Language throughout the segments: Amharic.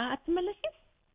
አትመለሽም?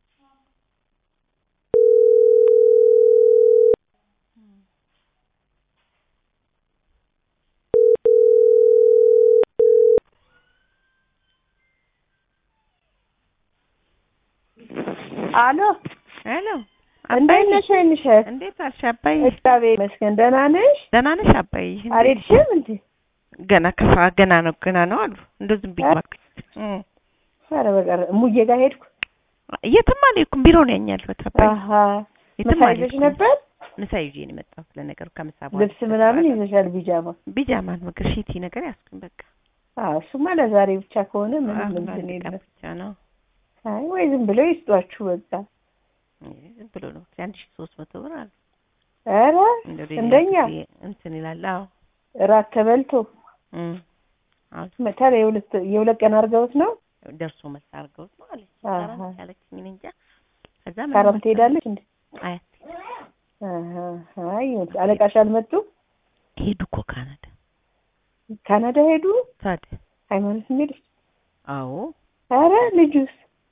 አሎ ሄሎ እንዴት ነሽ? አይንሽ እንዴት አልሽ አባዬ? እግዚአብሔር ይመስገን። ደህና ነሽ? ደህና ነሽ አባዬ? አልሄድሽም እንዴ? ገና ከፋ ገና ነው ገና ነው አሉ እንደው ዝም ብዬ እባክሽ። እም ኧረ በቀር እሙዬ ጋር ሄድኩ። የትም አልሄድኩም ቢሮ ነው ያኛለሁት አባዬ። አሀ የትም ምሳ ይዘሽ አልሄድኩም። ነበር? ምሳ ይዤ ነው የመጣሁት። ለነገሩ ከምሳ በኋላ ልብስ ምናምን ይዘሻል? ቢጃማ? ቢጃማ ነገር ሺቲ ነገር ያስኩኝ በቃ አዎ እሱማ ለዛሬ ብቻ ከሆነ ምንም አሁን እንትን አንድ ቀን የለም። ብቻ ነው። አይ ወይ ዝም ብለው ይስጧችሁ በቃ። ዝም ብሎ ነው አንድ ሺህ ሶስት መቶ ብር አለ። ኧረ እንደው ሌላ እንደኛ ጊዜ እንትን ይላል። አዎ እራት ተበልቶ እም አዎ ታዲያ የሁለት የሁለት ቀን አድርገውት ነው? ደርሶ መልስ አድርገውት ነው አለች። አሃ። ሰራ ያለችኝ እኔ እንጃ። ከዛ ምን ካረም መሰለሽ? ትሄዳለች እንዴ? አያት አሀ አይ አለቃሽ አልመጡም? ሄዱ እኮ ካናዳ። ካናዳ ሄዱ? ታዲያ ሃይማኖት የሚሄድሽ? አዎ ኧረ ልጁስ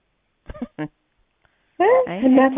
እ? አይ እናቷ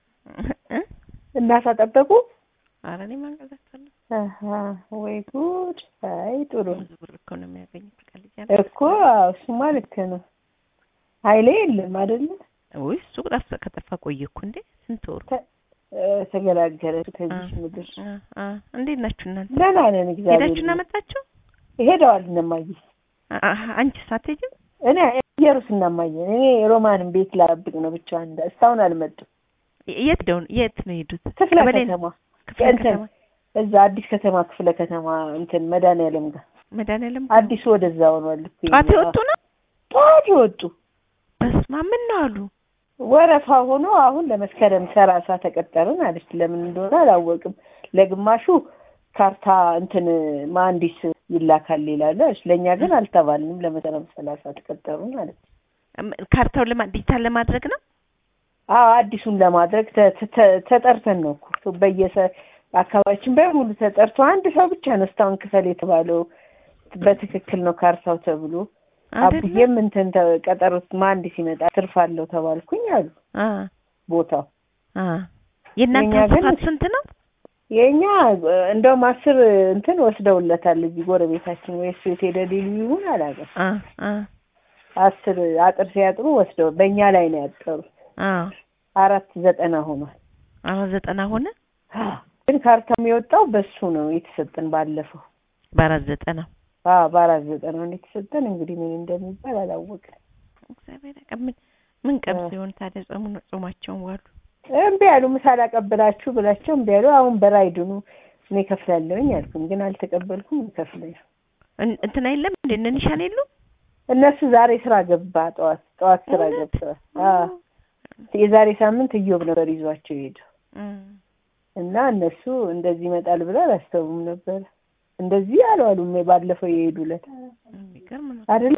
እ? እናቷ ጠበቁ? ኧረ እኔ ማንቀሳቀሳለሁ። አሀ ወይ ጉድ! አይ ጥሩ ብዙ ብር እኮ ነው የሚያገኙት። ቀልጃ እኮ አዎ፣ እሱማ ልክ ነው። ኃይሌ የለም አይደለ? ወይ እሱ ጠፋ ከጠፋ ቆየ እኮ እንዴ ስንት ወሩ። እ፣ ተገላገለች ከዚህ ምድር። አ አ እንዴት ናችሁ እናንተ? ደህና ነን እግዚአብሔር ሄዳችሁና ይመስገን። መጣችሁ? ሄደዋል እነማየ አ- አ- አንቺስ አትሄጂም? እኔ ኢየሩስ እናማየ እኔ ሮማንን ቤት ላጠብቅ ነው ብቻ እንደ እስካሁን አልመጡም። የት ደውን የት ነው የሄዱት? ክፍለ ቀበሌ ነው? ከተማ ክፍለ እንትን ከተማ እዛ አዲስ ከተማ ክፍለ ከተማ እንትን መድኃኒዓለም ጋር መድኃኒዓለም አዲሱ ወደዛ ሆኗል እኮ ጠዋት የኛ- የወጡ ነው? ጠዋት የወጡ በስመ አብ ምን ነው አሉ? ወረፋ ሆኖ አሁን ለመስከረም ሰላሳ ተቀጠርን አለች። ለምን እንደሆነ አላወቅም። ለግማሹ ካርታ እንትን መሀንዲስ ይላካል ይላሉ አለች። ለእኛ ግን አልተባልንም። ለመስከረም ሰላሳ ተቀጠሩን አለች። እም- ካርታውን ለማ ዲጂታል ለማድረግ ነው? አዎ አዲሱን ለማድረግ ተ- ተ- ተጠርተን ነው እኮ በየሰ አካባቢያችን በሙሉ ተጠርቶ አንድ ሰው ብቻ ነው እስካሁን ክፈል የተባለው በትክክል ነው ካርታው ተብሎ አይደለ? አብዬም እንትን ተ- ቀጠሮ መሀንዲስ ይመጣ ትርፍ አለው ተባልኩኝ አሉ አ ቦታው አ የእናንተ የእኛ ግን- ስፋት ስንት ነው? የኛ እንደውም አስር እንትን ወስደውለታል እዚህ ጎረቤታችን ወይ እሱ የት ሄደ ሊሉ ይሁን አላውቅም። አ አ አስር አጥር ሲያጥሩ ወስደው በእኛ ላይ ነው ያጠሩት። አ አራት ዘጠና ሆኗል። አራት ዘጠና ሆነ። ግን ካርታ የሚወጣው በሱ ነው የተሰጠን ባለፈው። በአራት ዘጠና አዎ በአራት ዘጠና ነው የተሰጠን። እንግዲህ ምን እንደሚባል አላወቅም። እግዚአብሔር ያውቃል። ምን ምን ቀን አ። ሲሆን ታዲያ ጾሙ ጾማቸውን ዋሉ። እምቢ ያሉ ምሳ ላቀብላችሁ ብላቸው እምቢ ያሉ። አሁን በራይድኑ እኔ ከፍላለሁኝ አልኩም፣ ግን አልተቀበልኩም። ከፍለኝ እን- እንትና የለም እንደ እነ ኒሻን የሉም? እነሱ ዛሬ ስራ ገባ ጠዋት ጠዋት ስራ እውነት? ገብተዋል። አዎ የዛሬ ሳምንት እዮብ ነበር ይዟቸው ሄደው እም። እና እነሱ እንደዚህ ይመጣል ብለው አላሰቡም ነበር። እንደዚህ አልዋሉም። ባለፈው የሄዱለት የሚገርም ነው። አይደል?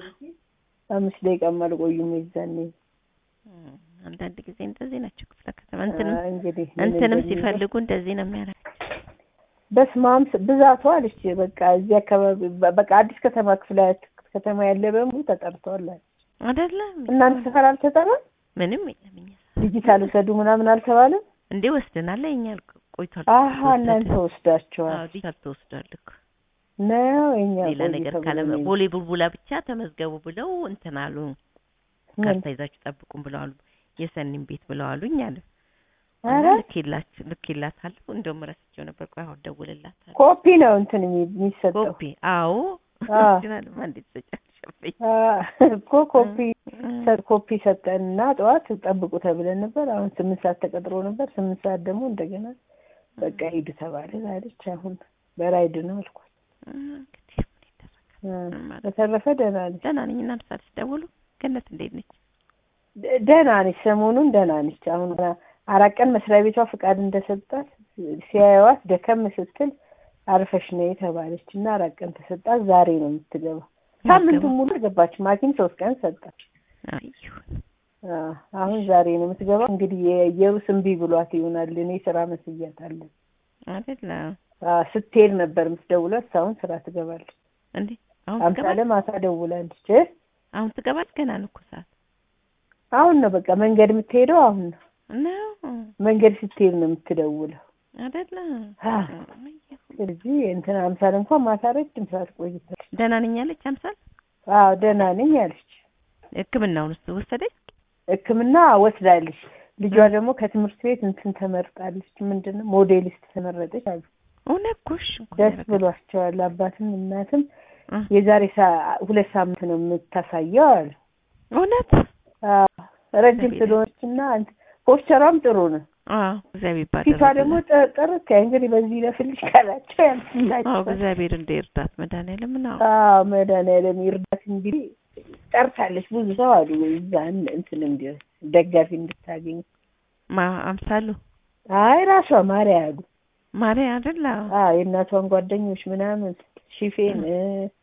አምስት ደቂቃም አልቆዩም የዛኔ። እም። አንዳንድ ጊዜ እንደዚህ ናቸው ክፍለ ከተማ እንትንም አ፣ እንግዲህ ምን እንትንም እንደሚሉ። ሲፈልጉ እንደዚህ ነው የሚያደርጉት። በስማም ብዛቷ አለች። በቃ እዚህ አካባቢ በ- በቃ አዲስ ከተማ ክፍለ ከተማ ያለ በሙሉ ተጠርተዋል አለች። አይደለም እናንተ ሰፈር አልተጠራም? ምንም የለም እኛ ዲጂታል ውሰዱ ምናምን አልተባለም? እንዴ ወስደናል። እኛ ቆይቷል። አሀ እናንተ ወስዳችኋል አዎ ዲጂታል ተወስዷል እኮ ነው የኛ ሌላ ቆይ ነገር ተብሎ ካለ ነው ቦሌ ቡልቡላ ብቻ ተመዝገቡ ብለው እንትን አሉ። ምን? ካርታ ይዛችሁ ጠብቁም ብለው አሉ። የሰኒም ቤት ብለው አሉኝ አለ። ኧረ ልኬላችሁ ልኬላታለሁ። እንደውም ረስቼው ነበር። ቆይ አሁን ደውልላታለሁ። ኮፒ ነው እንትን የሚ- የሚሰጠው ኮፒ አዎ አ። ኦሪጂናልማ እንዴት ተጫሸፈኝ አ፣ እኮ ኮፒ ሰ- ኮፒ ሰጠንና ጠዋት ጠብቁ ተብለን ነበር። አሁን ስምንት ሰዓት ተቀጥሮ ነበር። ስምንት ሰዓት ደግሞ እንደገና በቃ ሂዱ ተባለ አለች። አሁን በራይድ ነው አልኳት። እንግዲህ ምን ይደረጋል? አ፣ ምን ማለት በተረፈ ደህና ነች፣ ደህና ነኝ። እናንተ ሳትደውሉ ገነት እንዴት ነች? ደ- ደህና ነች። ሰሞኑን ደህና ነች። አሁን ገና አራት ቀን መስሪያ ቤቷ ፍቃድ እንደሰጣት ሲያዩዋት ደከም ስትል አርፈሽ ነይ ተባለች እና አራት ቀን ተሰጣት። ዛሬ ነው የምትገባው። ሳምንቱን ሙሉ አልገባችም። ሐኪም ሶስት ቀን ሰጣት። አይ ይሁን። አ፣ አሁን ዛሬ ነው የምትገባው። እንግዲህ የኢየሩስ እምቢ ብሏት ይሆናል። እኔ ስራ መስያታለሁ። አይደለ አ፣ ስትሄድ ነበር የምትደውላት። አሁን ስራ ትገባለች። እንዴ አሁን አምሳለ ትገባል? ማታ ደውላለች። አሁን ትገባል? ገና ነው እኮ ሰዓት። አሁን ነው በቃ መንገድ የምትሄደው አሁን ነው። ነው መንገድ ስትሄድ ነው የምትደውለው። አይደለ? አ ስለዚህ እንትን አምሳል እንኳን ማታ ረጅም ሰዓት ቆይታለች። ደህና ነኝ አለች አምሳል። አዎ ደህና ነኝ አለች። ሕክምናውን ውስጥ ወሰደች። ሕክምና ወስዳለች። ልጇ ደግሞ ከትምህርት ቤት እንትን ተመርጣለች። ምንድን ነው ሞዴሊስት ተመረጠች አሉ። እውነት ጎሽ ደስ ብሏቸዋል። አባትም እናትም እ የዛሬ ሳ- ሁለት ሳምንት ነው የምታሳየው አሉ። እውነት አዎ ረጅም ስለሆነች እና እንትን ፖስቸሯም ጥሩ ነው። አዎ እግዚአብሔር ይባረክ። ፊቷ ደግሞ ጥ- ጥርት ያ እንግዲህ በዚህ ለፍልሽ ካላቸው አዎ ያልፍላቸው። እግዚአብሔር እንደ እርዳት መድኃኒዓለም ነው። አዎ መድኃኒዓለም ይርዳት። እንግዲህ ጠርታለች ብዙ ሰው አሉ እዛ እን- እንትን እንዲሆን ደጋፊ እንድታገኝ። ማ አምሳሉ አይ ራሷ ማርያ አሉ። ማርያም አይደለ? አዎ የእናቷን ጓደኞች ምናምን ሽፌን እ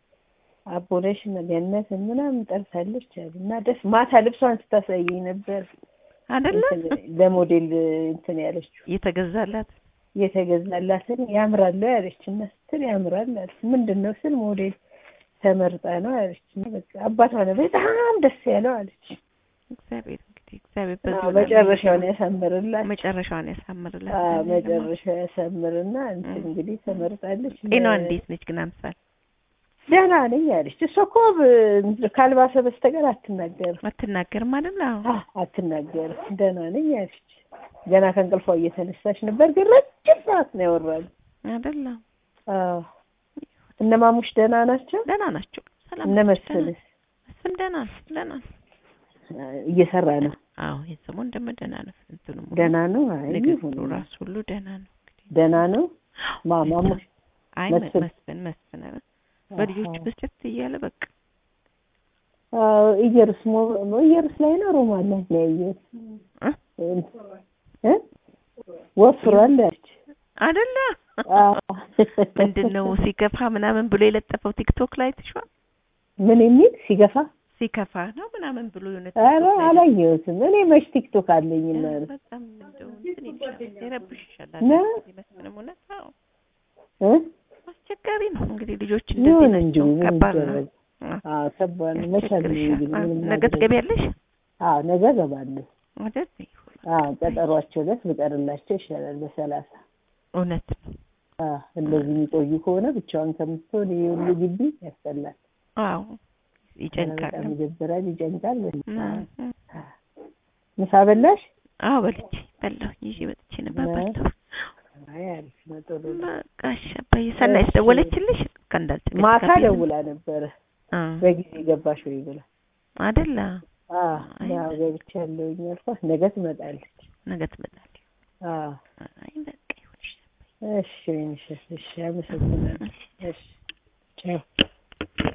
አቦነሽ ገነትን ምናምን ጠርታለች አሉ እና ደስ ማታ ልብሷን ስታሳየኝ ነበር አይደለ? እንትን ለሞዴል እንትን ያለችው የተገዛላት የተገዛላትን ያምራል ያለች እና ስትል ያምራል አለች። ምንድን ነው ስል ሞዴል ተመርጣ ነው አለች። እና በቃ አባቷ ነው በጣም ደስ ያለው አለች። እግዚአብሔር እንግዲህ እግዚአብሔር አዎ በዚህ መጨረሻውን ያሳምርላት። መጨረሻውን ያሳምርላት። አዎ መጨረሻው ያሳምርና እንትን እንግዲህ ተመርጣለች። ጤናዋ እንዴት ነች ግን አምሳል? ደህና ነኝ አለች። እሷ እኮ ብ- ካልባሰ በስተቀር አትናገርም አትናገርም አይደል? አዎ አ- አትናገርም። ደህና ነኝ አለች። ገና ከእንቅልፏ እየተነሳች ነበር፣ ግን ረጅም ሰዓት ነው ያወራሉ። አይደል? አዎ እነ ማሙሽ ደህና ናቸው። ደህና ናቸው። ሰላም እነ ናቸው። መስፍንስ መስፍን ደህና ነው። ደህና ነው። እየሰራ ነው። አዎ የሰሞን ደግሞ ደህና ነው። እንትኑ ሙሉ ደህና ነው። አይ ንግግሩ ይሁን። ራሱ ሁሉ ደህና ነው። ደህና ነው። ማ ማሙሽ አይ መስፍን። መስፍን መስፍን ኧረ በልጆቹ ብስጭት እያለ በቃ አዎ ኢየሩስ ሞ- ኢየሩስ ላይ ነው ሮማ ላይ ነው ያየሁት። እ? እ ወፍሯል አለች። አይደለ አዎ ምንድን ነው ሲከፋ ምናምን ብሎ የለጠፈው ቲክቶክ ላይ ትሿል ምን የሚል ሲገፋ? ሲከፋ ነው ምናምን ብሎ የሆነ ኧረ ቲክቶክ ላይ አላየሁትም። እኔ መች ቲክቶክ አለኝና ኧረ ነው በጣም እንደው እንትን ይልሻል ይረብሽሻል። ነው? አንዳንድ ጊዜ መስፍንም እውነት አዎ እ አስቸጋሪ ነው እንግዲህ ልጆች ይሁን እንደዚህ እንጂ ናቸው። ምን ከባድ ነው። ይደረግ? አዎ፣ አዎ ከባድ ነው። መቻል ነው ያስቸግርሻል። እንግዲህ አዎ፣ ምንም ነገ ማድረግ- ትገቢያለሽ አዎ ነገ እገባለሁ። አይደል? አዎ ቀጠሯቸው ዕለት ብቀርላቸው ይሻላል በሰላሳ እውነት ነው። አዎ እንደዚህ የሚቆዩ ከሆነ ብቻዋን ከምትሆን ይሄ ሁሉ ግቢ ያስጠላል። አዎ ይጨንቃል። በጣም ይደብራል፣ ይጨንቃል። እም፣ እም። ምሳ በላሽ? አዎ በልቼ በላሁ ይዤ መጥቼ ነበር ነው? በላሁ። አይ አሪፍ ነው፣ ጥሩ ነው። በቃ እሺ አባዬ ሰናይት እሺ። ደወለችልሽ? ከእንዳልጨቀጭ ማታ ካፌ ነው? ደውላ ነበረ አ በጊዜ ገባሽ ወይ ብላ። አይደለ? አዎ አይ፣ ያው ገብቻለሁኝ አልኳት። ነገ ትመጣለች። ነገ ትመጣለች። አዎ አይ በቃ ይሁንሽ። እሺ እሺ እሺ፣ አመሰግናለሁ። እሺ። እሺ ቻው